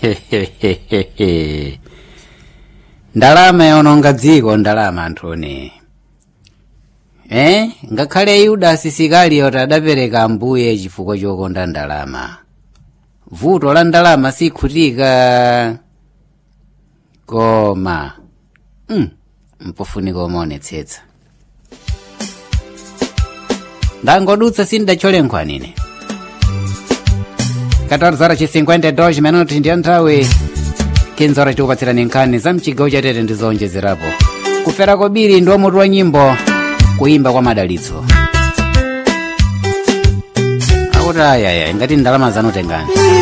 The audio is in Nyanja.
ndalama yononga dziko ndalama anthuni eh ngakhale yudasi sikaliyoti adapereka ambuye chifukwa chokonda ndalama vuto la ndalama sikhutika koma mm, mpofunika umaonetsetsa ndangodutsa sindachole nkhwanine 14 horas e 52 minutos ndiyo nthawi 15 horas tikupatsirani nkhani za mchigawo chatete ndi zowonjezerapo kufera kobiri ndi mutu wa nyimbo kuyimba kwa madalitso akuti ayaya ngati ndalama zanu tengani